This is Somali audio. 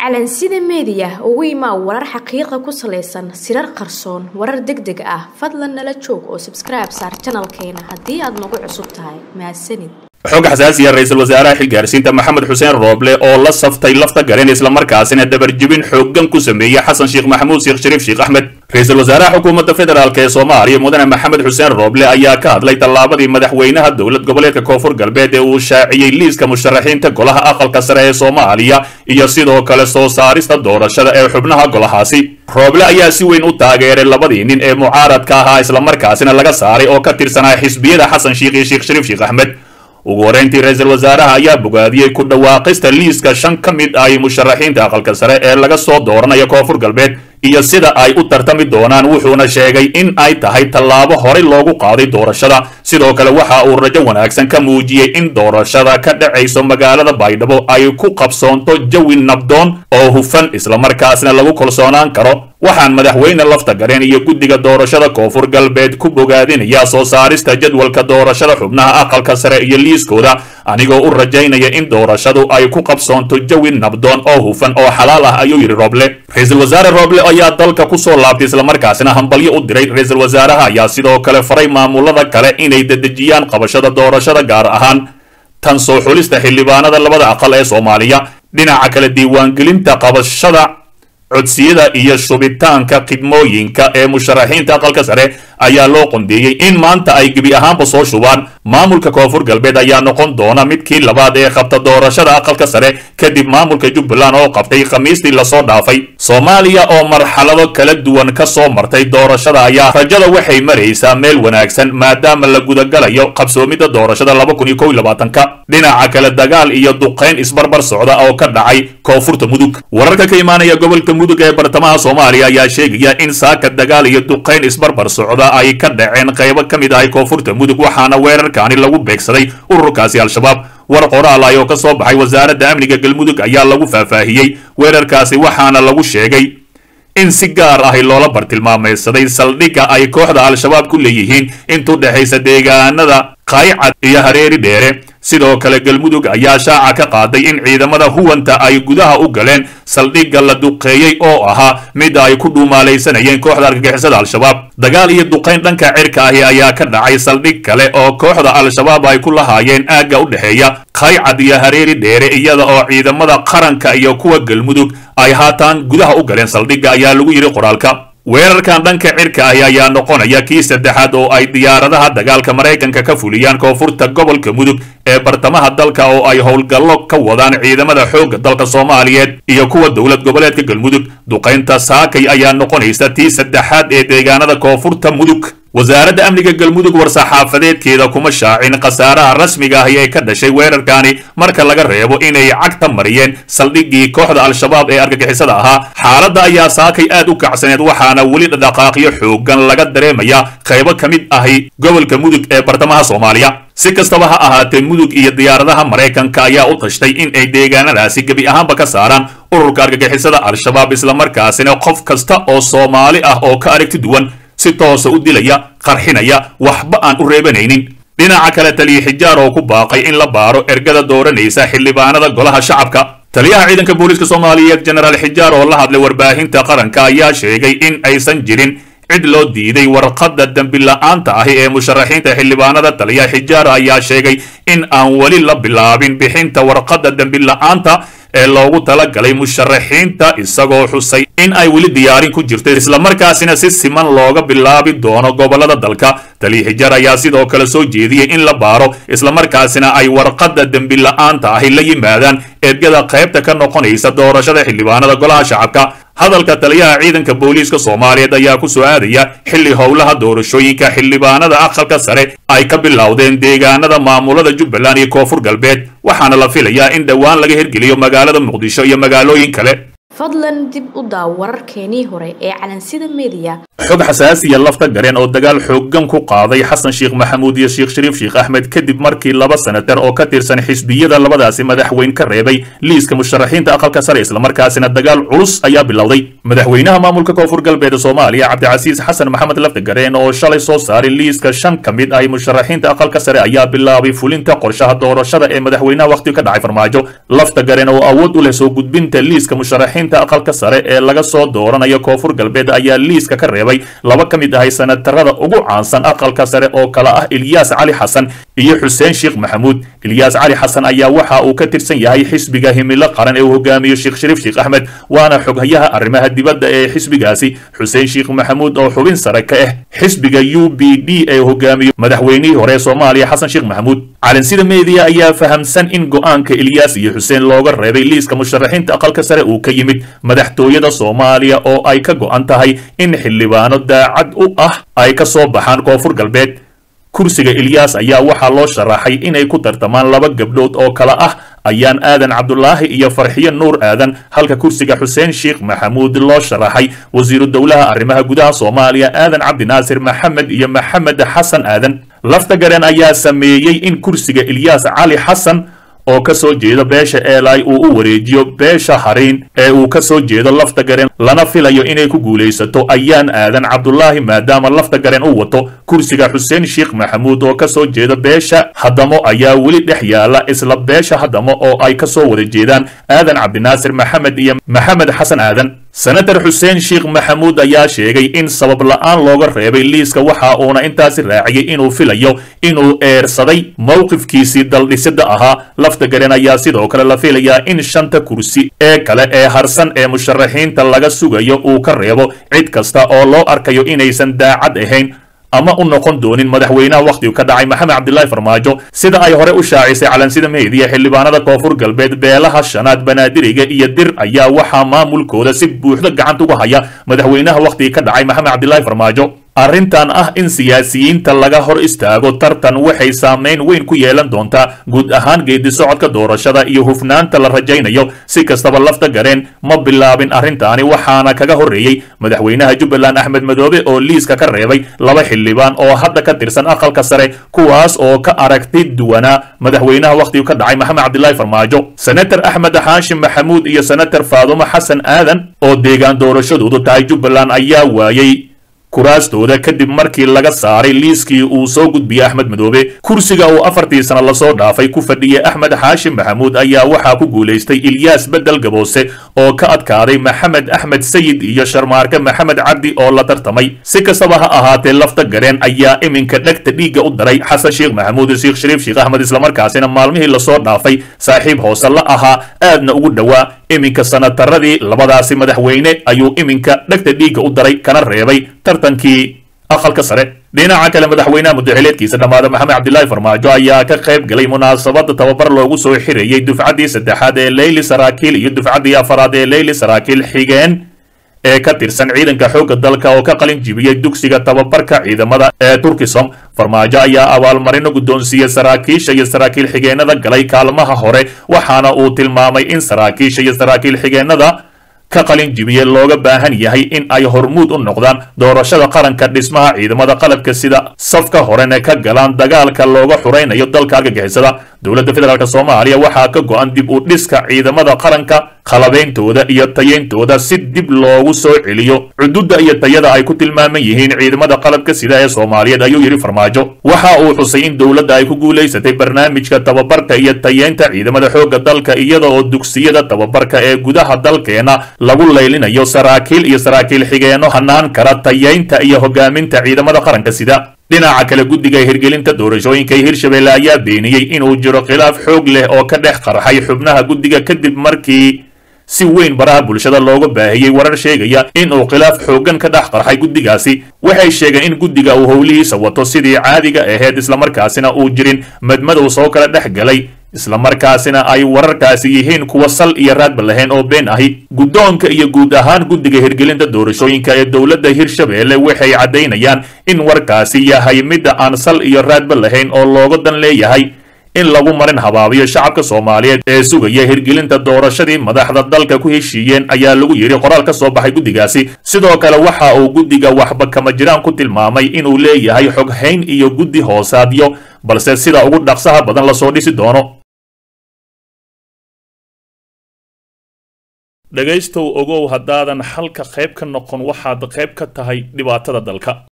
calansida meediya ugu imaa warar xaqiiqa ku salaysan sirar qarsoon warar deg deg ah fadlan nala joog oo sabskribe saar janalkeena haddii aad nagu cusub tahay mahadsanid xog xasaasiya ra-iisul wasaaraha xilgaarsiinta maxamed xuseen rooble oo la saftay lafta garen islamarkaasina dabarjebin xooggan ku sameeyey xasan sheekh maxamuud sheekh shariif sheekh axmed ra-iisul wasaaraha xukuumadda federaalk ee soomaaliya mudane maxamed xuseen rooble ayaa ka hadlay tallaabadii madaxweynaha dowlad goboleedka koonfur galbeed ee uu shaaciyey liiska musharaxiinta golaha aqalka sare ee soomaaliya iyo sidoo kale soo saarista doorashada ee xubnaha golahaasi rooble ayaa si weyn u taageeray labadii nin ee mucaaradka ahaa islamarkaasina laga saaray oo ka tirsanaa xisbiyada xasan sheekh iyo sheekh shariif sheekh axmed ugu horreyntii ra-iisul wasaaraha ayaa bogaadiyey ku dhawaaqista liiska shan ka mid ah musharaxiinta aqalka sare ee laga soo dooranayo koonfur galbeed iyo sida ay u tartami doonaan wuxuuna sheegay in ay tahay tallaabo horey loogu qaaday doorashada sidoo kale waxa uu rajo wanaagsan ka muujiyey in doorashada ka dhacayso magaalada baydhabo ay ku qabsoonto jawi nabdoon oo hufan islamarkaasna lagu kalsoonaan karo waxaan madaxweyne lafta gareen iyo guddiga doorashada koonfur galbeed ku bogaadinayaa soo saarista jadwalka doorashada xubnaha aqalka sare iyo liiskooda anigoo u rajaynaya in doorashadu ay ku qabsoonto jawi nabdoon oo hufan oo xalaal ah ayuu yidhi rooble ra-iisul wasaare rooble ayaa dalka ku soo laabtay islamarkaasina hambalyo u diray ra-iisul wasaaraha ayaa sidoo kale faray maamulada kale inay dedejiyaan qabashada doorashada gaar ahaan tan soo xulista xildhibaanada labada aqal ee soomaaliya dhinaca kale diiwaangelinta qabashada codsiyada iyo shubitaanka khidmooyinka ee musharaxiinta aqalka sare ayaa loo qondeeyey in maanta ay gebi ahaanba soo shubaan maamulka koonfur galbeed ayaa noqon doona midkii labaad ee qabta doorashada aqalka sare kadib maamulka jubbaland oo qabtay khamiistii lasoo dhaafay soomaaliya oo marxalado kala duwan ka soo martay doorashada ayaa rajada waxay maraysaa meel wanaagsan maadaama la gudagalayo qabsoomidda doorashada laba kun iyo kow iyo labaatanka dhinaca kale dagaal iyo duqayn isbarbar socda oo ka dhacay koonfurta mudug wararka ka imaanaya gobolka mudug ee bartamaha soomaaliya ayaa sheegaya in saaka dagaal iyo duqayn isbarbar socda ay ka dhaceen qaybo ka mid ahay koonfurta mudug waxaana weerarkaani lagu beegsaday ururkaasi al-shabaab war qoraal ah oo ka soo baxay wasaaradda amniga galmudug ayaa lagu faahfaahiyey weerarkaasi waxaana lagu sheegay in si gaar ahi loola bartilmaamaysaday saldhigga ay kooxda al-shabaab ku leeyihiin intuu dhexaysa deegaanada qaaycad iyo hareeri dheere sidoo kale galmudug ayaa shaaca ka qaaday in ciidamada huwanta ay gudaha u galeen saldhigga la duqeeyey oo ahaa mid ay ku dhuumaalaysanayeen kooxda argagixisada al-shabaab dagaal iyo duqayn dhanka cirka ahi ayaa ka dhacay saldhig kale oo kooxda al-shabaab ay ku lahaayeen aagga u dhexeeya khaycad iyo hareeri dheere iyada oo ciidamada qaranka iyo kuwa galmudug ay haataan gudaha u galeen saldhigga ayaa lagu yidhi qoraalka weerarkan dhanka cirka ahi ayaa noqonaya kii saddexaad oo ay diyaaradaha dagaalka maraykanka ka fuliyaan koonfurta gobolka mudug ee bartamaha dalka oo ay howlgallo ka wadaan ciidamada xoogga dalka soomaaliyeed iyo kuwa dowlad goboleedka galmudug duqaynta saakay ayaa noqonaysa tii saddexaad ee deegaanada koonfurta mudug wasaaradda amniga galmudug war-saxaafadeedkeeda kuma shaacin khasaaraha rasmiga ahi ee ka dhashay weerarkaani marka laga reebo inay cagta mariyeen saldhiggii kooxda al-shabaab ee argagixisada ahaa xaaladda ayaa saakay aad u kacsaneed waxaana weli dhaqaaqyo xoogan laga dareemayaa qaybo ka mid ahi gobolka mudug ee bartamaha soomaaliya si kastaba ha ahaatee mudug iyo diyaaradaha maraykanka ayaa u tashtay in ay deegaanadaasi gebi ahaanba ka saaraan ururka argagixisada al-shabaab islamarkaasina qof kasta oo soomaali ah oo ka aragti duwan si toosa u dilaya qarxinaya waxba aan u reebanaynin dhinaca kale taliya xijaar oo ku baaqay in la baaro ergada dooranaysa xildhibaanada golaha shacabka taliyaha ciidanka booliiska soomaaliyeed jenaraal xijaar oo la hadlay warbaahinta qaranka ayaa sheegay in aysan jirin cid loo diiday warqadda dembi la-aanta ahi ee musharaxiinta xildhibaanada taliya xijaar ayaa sheegay in aan weli la bilaabin bixinta warqadda dembi la-aanta ee loogu talagalay musharaxiinta isagoo xusay in ay weli diyaarin ku jirto islamarkaasina si siman looga bilaabi doono gobolada dalka taliya xijaar ayaa sidoo kale soo jeediyey in la baaro islamarkaasina ay warqadda dembi la-aanta ahi la yimaadaan ergada qaybta ka noqonaysa doorashada xildhibaanada golaha shacabka hadalka taliyaha ciidanka booliiska soomaaliyeed ayaa ku soo aadaya xilli howlaha doorashooyinka xildhibaanada aqalka sare ay ka bilowdeen deegaanada maamulada jubbaland iyo koonfur galbeed waxaana la filayaa in dhowaan laga hirgeliyo magaalada muqdisho iyo magaalooyin kale fadlan dib u daaw wararkeenii hore ee calansida meediya xog xasaasiya lafta gareen oo dagaal xoogan ku qaaday xasan sheekh maxamuud iyo sheekh shariif sheekh axmed kadib markii laba senatar oo ka tirsan xisbiyada labadaasi madaxweyn ka reebay liiska musharaxiinta aqalka sare islamarkaasina dagaal culus ayaa bilowday madaxweynaha maamulka koonfur galbeed soomaaliya cabdicasiis xasan maxamed lafta gareen oo shalay soo saaray liiska shan ka mid ah musharaxiinta aqalka sare ayaa bilaabay fulinta qorshaha doorashada ee madaxweynaha wakhti ka dhacay farmaajo lafta gareen oo awood u leh soo gudbinta liiska musharaxiinta aqalka sare ee laga soo dooranayo koonfur galbeed ayaa liiska ka reebay laba ka mid ahay sanatarada ugu caansan aqalka sare oo kale ah ilyaas cali xasan iyo xuseen sheekh maxamuud ilyaas cali xasan ayaa waxa uu ka tirsan yahay xisbiga himilo qaran ee uu hogaamiyo sheekh shariif sheekh axmed waana xoghayaha arrimaha dibadda ee xisbigaasi xuseen sheekh maxamuud oo xubin sare ka ah xisbiga u b d ee hogaamiyo madaxweynihii hore ee soomaaliya xasan sheekh maxamuud calansida meediya ayaa fahamsan in go-aanka ilyaas iyo xuseen looga reebay liiska musharaxiinta aqalka sare uu ka yimid madaxtooyada soomaaliya oo ay ka go-an tahay in xildhibaano daacad u ah ay ka soo baxaan koonfur galbeed kursiga ilyaas ayaa waxaa loo sharaxay inay ku tartamaan laba gabdhood oo kale ah ayaan aadan cabdulaahi iyo farxiyo nuur aadan halka kursiga xuseen sheekh maxamuud loo sharaxay wasiiru dowlaha arrimaha gudaha soomaaliya aadan cabdinaasir maxamed iyo maxamed xasan aadan lafta gareen ayaa sameeyey in kursiga ilyaas cali xasan oo ka soo jeeda beesha eelay uu u wareejiyo beesha hariin ee uu ka soo jeedo lafta gareen lana filayo inay ku guulaysato ayaan aadan cabdulaahi maadaama lafta gareen u wato kursiga xuseen sheekh maxamuud oo ka soo jeeda beesha haddamo ayaa weli dhex yaala isla beesha haddamo oo ay ka soo wada jeedaan aadan cabdinaasir maxamed iyo maxamed xasan aadan senatar xuseen sheekh maxamuud ayaa sheegay in sabab la-aan looga reebay liiska waxa uuna intaasi raaciyey inuu filayo inuu eersaday mowqifkiisii daldhisida ahaa lafta gareen ayaa sidoo kale la filayaa in shanta kursi ee kale ee harsan ee musharaxiinta laga sugayo uu ka reebo cid kasta oo loo arkayo inaysan daacad ahayn ama u noqon doonin madaxweynaha wakhtigu ka dhacay maxamed cabdilaahi farmaajo sida ay hore u shaacisay calansida meediya xildhibaanada koonfur galbeed beelaha shanaad banaadiriga iyo dir ayaa waxaa maamulkooda si buuxda gacanta uga haya madaxweynaha wakhtiga ka dhacay maxamed cabdilaahi farmaajo arrintan ah in siyaasiyiinta laga hor istaago tartan waxay saameyn weyn ku yeelan doontaa guud ahaan geedi socodka doorashada iyo hufnaanta la rajaynayo si kastaba lafta gareen ma bilaabin arrintaani waxaana kaga horreeyey madaxweynaha jubbaland axmed madoobe oo liiska ka reebay laba xildhibaan oo hadda ka tirsan aqalka sare kuwaas oo ka aragti duwanaa madaxweynaha wakhtigu ka dhacay maxamed cabdilaahi farmaajo senator axmed xaashim maxamuud iyo senator faadumo xasan aadan oo deegaan doorashadoodu tahay jubbaland ayaa waayey kuraastooda kadib markii laga saaray liiskii uu soo gudbiyey axmed madoobe kursiga uu afartii sano lasoo dhaafay ku fadhiyey axmed xaashim maxamuud ayaa waxaa ku guulaystay ilyaas bedel gaboose oo ka adkaaday maxamed axmed sayid iyo sharmaarke maxamed cabdi oo la tartamay si kastaba ha ahaatee lafta gareen ayaa iminka dhegta dhiigga u daray xasan sheekh maxamuud sheekh shariif sheekh axmed islamarkaasina maalmihii lasoo dhaafay saaxiib hoose la ahaa aadna ugu dhowaa iminka sanataradii labadaasi madaxweyne ayuu iminka dhegta dhiigga u daray kana reebay tartankii aqalka sare dhinaca kale madaxweynaha muddaxileedkiisa dhammaada maxamed cabdilaahi farmaajo ayaa ka qayb galay munaasabada tababar loogu soo xirayey dufcaddii saddexaad ee leyli saraakiil iyo dufcaddii afaraad ee leyli saraakiil xigeen ee ka tirsan ciidanka xoogga dalka oo ka qalin jibiyey dugsiga tababarka ciidamada ee turkisom farmaajo ayaa abaalmarino guddoonsiiyey saraakiisha iyo saraakiil xigeenada galay kaalmaha hore waxaana uu tilmaamay in saraakiisha iyo saraakiil xigeenada ka qalin jibiye looga baahan yahay in ay hormuud u noqdaan doorashada qaranka dhismaha ciidamada qalabka sida safka horena ka galaan dagaalka looga xuraynayo dalka argagixisada dowladda federaalk soomaaliya waxaa ka go-an dib u dhiska ciidamada qaranka qalabeyntooda iyo tayeyntooda si dib loogu soo celiyo cududa iyo tayada ay ku tilmaaman yihiin ciidamada qalabka sida ee soomaaliyeed ayuu yidhi farmaajo waxa uu xusay in dowladda ay ku guulaysatay barnaamijka tababarka iyo tayeynta ciidamada xoogga dalka iyada oo dugsiyada tababarka ee gudaha dalkeena lagu laylinayo saraakiil iyo saraakiil xigeenno hanaan kara tayeynta iyo hogaaminta ciidamada qaranka sida dhinaca kale guddiga hirgelinta doorashooyinka hirshabelle ayaa beeniyey inuu jiro khilaaf xoog leh oo ka dhex qarxay xubnaha guddiga kadib markii si weyn baraha bulshada looga baahiyey warar sheegaya in uu khilaaf xooggan ka dhex qarxay guddigaasi waxay sheegeen in guddiga uu howlihiisa wato sidii caadiga ahayd islamarkaasina uu jirin madmadow soo kala dhex galay islamarkaasina ay wararkaasi yihiin kuwa sal iyo raadba lahayn oo been ahi guddoonka iyo guud ahaan guddiga hirgelinta doorashooyinka ee dowladda hirshabelle waxay caddaynayaan in warkaasi yahay midda aan sal iyo raadba lahayn oo looga dan leeyahay in lagu marin habaabiyo shacabka soomaaliyeed ee sugaya hirgelinta doorashadii madaxda dalka ku heshiiyeen ayaa lagu yidhi qoraal ka soo baxay guddigaasi sidoo kale waxa uu guddiga waxba kama jiraan ku tilmaamay inuu leeyahay xoghayn iyo guddi hoosaadyo balse sida ugu dhaqsaha badan lasoo dhisi doono dhegaystow ogow haddaadan xalka qayb ka noqon waxaad qayb ka tahay dhibaatada dalka